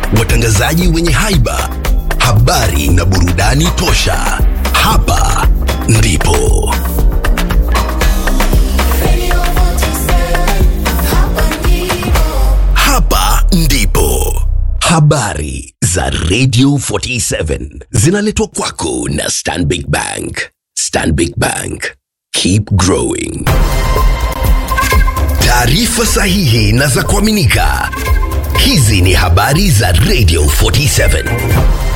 watangazaji wenye haiba, habari na burudani tosha. Hapa ndipo hapa ndipo habari za Radio 47 zinaletwa kwako na Stanbic Bank. Stanbic Bank, keep growing. Taarifa sahihi na za kuaminika. Hizi ni habari za Radio 47.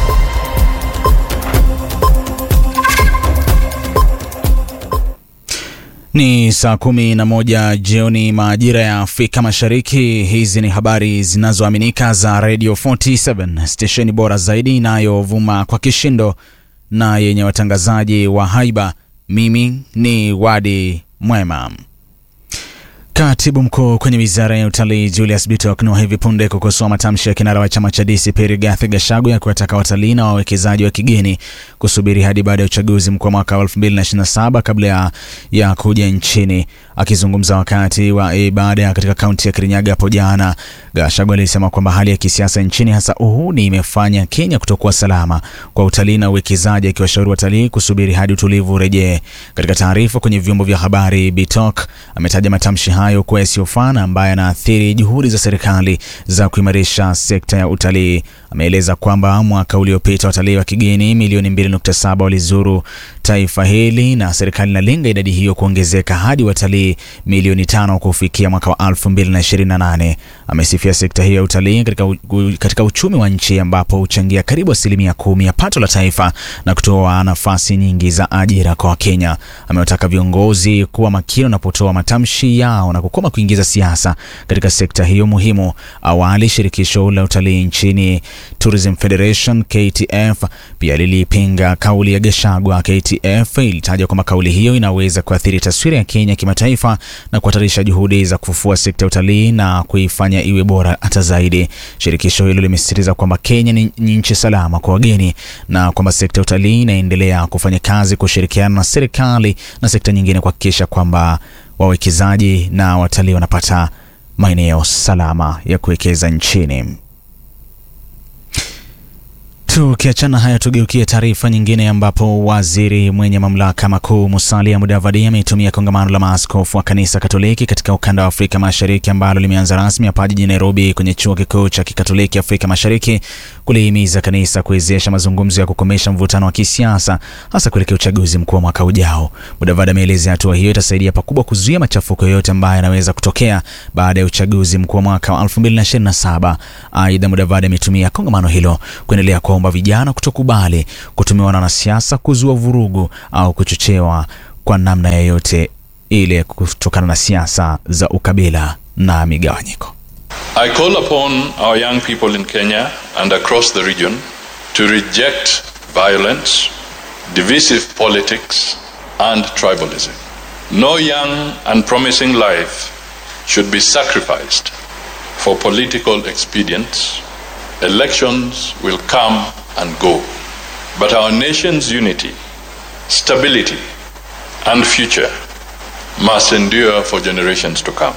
Ni saa kumi na moja jioni majira ya Afrika Mashariki. Hizi ni habari zinazoaminika za Radio 47, stesheni bora zaidi inayovuma kwa kishindo na yenye watangazaji wa haiba. Mimi ni Wadi Mwema. Katibu mkuu kwenye wizara ya utalii Julius Bitok ni wa hivi punde kukosoa matamshi ya kinara wa chama cha DCP Rigathi Gachagua ya kuwataka watalii na wawekezaji wa kigeni kusubiri hadi baada ya uchaguzi mkuu wa mwaka wa 2027 kabla ya, ya kuja nchini. Akizungumza wakati wa ibada katika kaunti ya Kirinyaga hapo jana, Gachagua alisema kwamba hali ya kisiasa nchini hasa uhuni imefanya Kenya kutokuwa salama kwa utalii na uwekezaji, akiwashauri watalii kusubiri hadi utulivu urejee. Katika taarifa kwenye vyombo vya habari, Bitok ametaja matamshi hayo kuwa yasiyofaa na ambayo yanaathiri juhudi za serikali za kuimarisha sekta ya utalii. Ameeleza kwamba mwaka uliopita watalii wa kigeni milioni 2.7 walizuru taifa hili na serikali inalenga idadi hiyo kuongezeka hadi watalii milioni tano kufikia mwaka wa 2028. Amesifia sekta hiyo ya utalii katika, u, katika uchumi wa nchi ambapo huchangia karibu asilimia kumi ya pato la taifa na kutoa nafasi nyingi za ajira kwa Wakenya. Amewataka viongozi kuwa makini wanapotoa matamshi yao na kukoma kuingiza siasa katika sekta hiyo muhimu. Awali shirikisho la utalii nchini Tourism Federation KTF pia lilipinga kauli ya Gachagua. KTF ilitaja kwamba kauli hiyo inaweza kuathiri taswira ya Kenya kimataifa na kuhatarisha juhudi za kufufua sekta ya utalii na kuifanya iwe bora hata zaidi. Shirikisho hilo limesisitiza kwamba Kenya ni nchi salama kwa wageni na kwamba sekta ya utalii inaendelea kufanya kazi kushirikiana na serikali na sekta nyingine kuhakikisha kwamba wawekezaji na watalii wanapata maeneo salama ya kuwekeza nchini. Tukiachana haya, tugeukie taarifa nyingine ambapo waziri mwenye mamlaka makuu Musalia Mudavadi ametumia kongamano la maaskofu wa kanisa Katoliki katika ukanda wa Afrika Mashariki ambalo limeanza rasmi hapa jijini Nairobi kwenye chuo kikuu cha Kikatoliki Afrika Mashariki kulihimiza kanisa kuwezesha mazungumzo ya kukomesha mvutano wa kisiasa hasa kuelekea uchaguzi mkuu wa mwaka ujao. Mudavadi ameelezea hatua hiyo itasaidia pakubwa kuzuia machafuko yoyote ambayo yanaweza kutokea baada ya uchaguzi mkuu wa mwaka wa 2027. Aidha, Mudavadi ametumia kongamano hilo kuendelea kuomba vijana kutokubali kutumiwa na wanasiasa kuzua vurugu au kuchochewa kwa namna yoyote ile kutokana na siasa za ukabila na migawanyiko. I call upon our young people in Kenya and across the region to reject violence, divisive politics, and tribalism. No young and promising life should be sacrificed for political expedience. Elections will come and go, but our nation's unity, stability, and future must endure for generations to come.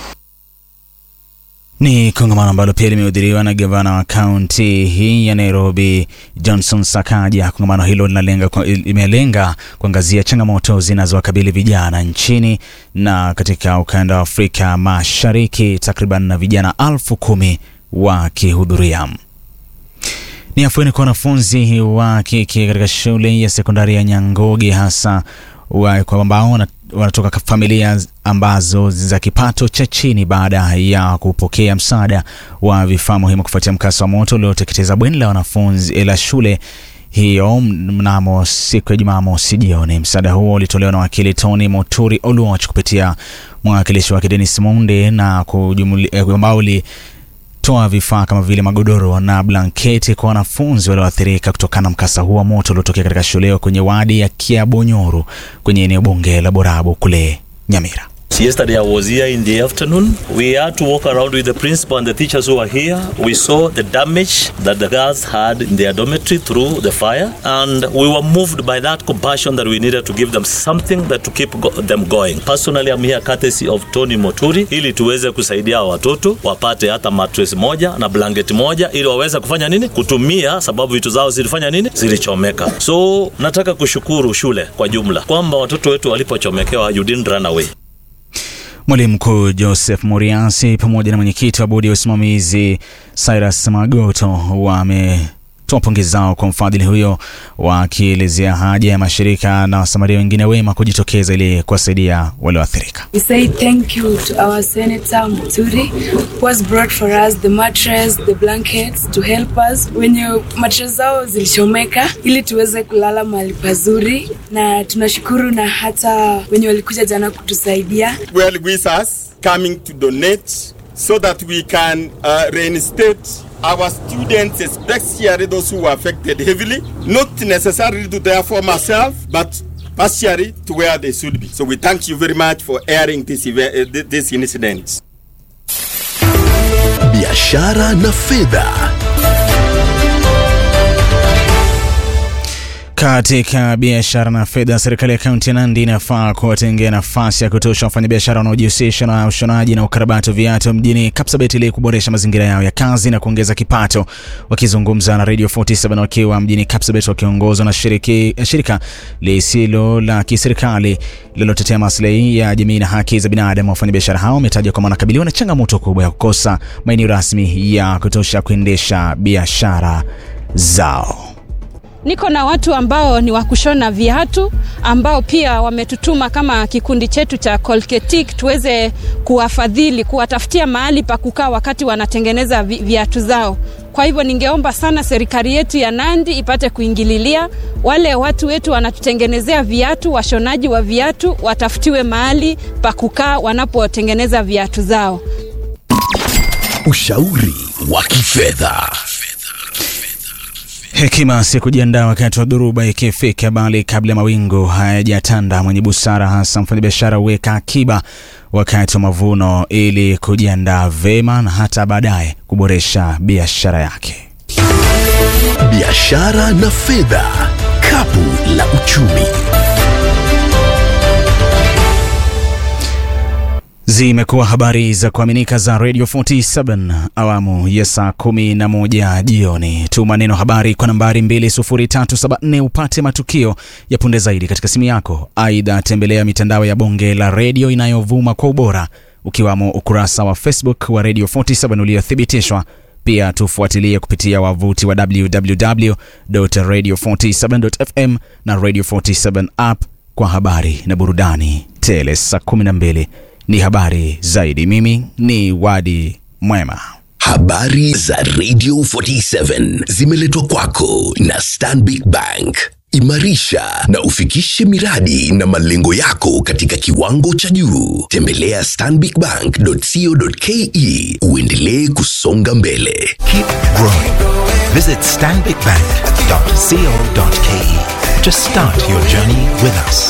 Ni kongamano ambalo pia limehudhuriwa na gavana wa kaunti hii ya Nairobi Johnson Sakaja. Kongamano hilo linalenga limelenga kuangazia changamoto zinazowakabili vijana nchini na katika ukanda wa Afrika Mashariki, takriban na vijana elfu kumi wakihudhuria. Ni afueni kwa wanafunzi wa kike katika shule ya sekondari ya Nyangoge hasa kwa ambao wanatoka familia ambazo za kipato cha chini baada ya kupokea msaada wa vifaa muhimu kufuatia mkasa wa moto ulioteketeza bweni la wanafunzi la shule hiyo mnamo siku ya Jumamosi jioni. Msaada huo ulitolewa na wakili Tony Moturi Oluoch kupitia mwakilishi wake Dennis Monde na ambao toa vifaa kama vile magodoro na blanketi kwa wanafunzi walioathirika kutokana na mkasa huo wa moto uliotokea katika shule hiyo kwenye wadi ya Kiabonyoru kwenye eneo bunge la Borabu kule Nyamira. Yesterday I was here in the afternoon. We had to walk around with the principal and the teachers who were here. We saw the damage that the girls had in their dormitory through the fire, and we were moved by that compassion that we needed to give them something that to keep go them going. Personally, I'm here courtesy of Tony Moturi ili tuweze kusaidia watoto wapate hata mattress moja na blanketi moja ili waweze kufanya nini? Kutumia, sababu vitu zao zilifanya nini? Zilichomeka. So nataka kushukuru shule kwa jumla kwamba watoto wetu walipochomekewa, you didn't run away. Mwalimu mkuu Joseph Muriasi pamoja na mwenyekiti wa bodi ya usimamizi Cyrus Magoto wametoa pongezi zao kwa mfadhili huyo, wakielezea haja ya mashirika na wasamaria wengine wema kujitokeza ili kuwasaidia walioathirika. We say thank you to our Senator Muturi who has brought for us the mattress, the blankets to help us wenye mattress zao zilichomeka ili tuweze kulala mahali pazuri, na tunashukuru na hata wenye walikuja jana kutusaidia. well wishes coming to donate so that we can uh, reinstate our students, especially those who were affected heavily, not necessarily to their former self, but partially to where they should be. So we thank you very much for airing this, event, uh, thi- this incident. biashara na fedha Katika biashara na fedha, serikali ya kaunti ya Nandi inafaa kuwatengea nafasi ya kutosha wafanyabiashara wanaojihusisha na ushonaji na ukarabati wa viatu mjini Kapsabet ili kuboresha mazingira yao ya kazi na kuongeza kipato. Wakizungumza na Radio 47 wakiwa mjini Kapsabet, wakiongozwa na shiriki, shirika lisilo la kiserikali linalotetea maslahi ya jamii na haki za binadamu, wafanyabiashara hao wametaja kwamba wanakabiliwa na changamoto kubwa ya kukosa maeneo rasmi ya kutosha kuendesha biashara zao. Niko na watu ambao ni wa kushona viatu ambao pia wametutuma kama kikundi chetu cha Colketic tuweze kuwafadhili, kuwatafutia mahali pa kukaa wakati wanatengeneza vi- viatu zao. Kwa hivyo ningeomba sana serikali yetu ya Nandi ipate kuingililia wale watu wetu wanatutengenezea viatu, washonaji wa viatu watafutiwe mahali pa kukaa wanapotengeneza viatu zao. ushauri wa kifedha Hekima si kujiandaa wakati wa dhoruba ikifika, bali kabla ya mawingu hayajatanda. Mwenye busara, hasa mfanyabiashara, huweka akiba wakati wa mavuno ili kujiandaa vema na hata baadaye kuboresha biashara yake. biashara na fedha kapu la uchumi Zimekuwa habari za kuaminika za Radio 47 awamu ya saa 11 jioni. Tuma neno habari kwa nambari 20374 upate matukio ya punde zaidi katika simu yako. Aidha, tembelea mitandao ya bonge la redio inayovuma kwa ubora ukiwamo ukurasa wa Facebook wa Radio 47 uliothibitishwa. Pia tufuatilie kupitia wavuti wa www.radio47.fm na Radio 47 app kwa habari na burudani tele. Saa 12 ni habari zaidi. Mimi ni Wadi Mwema. habari za radio 47 zimeletwa kwako na stanbic bank imarisha na ufikishe miradi na malengo yako katika kiwango cha juu tembelea stanbicbank.co.ke uendelee kusonga mbele Keep growing. Visit stanbicbank.co.ke to start your journey with us.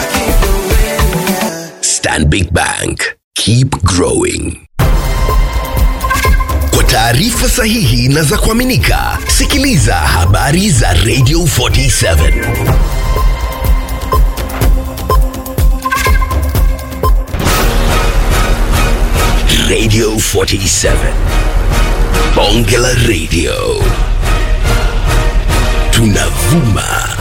Stanbic Bank. Keep growing. Kwa taarifa sahihi na za kuaminika, sikiliza habari za Radio 47. Radio 47. Bonge la Radio. Tunavuma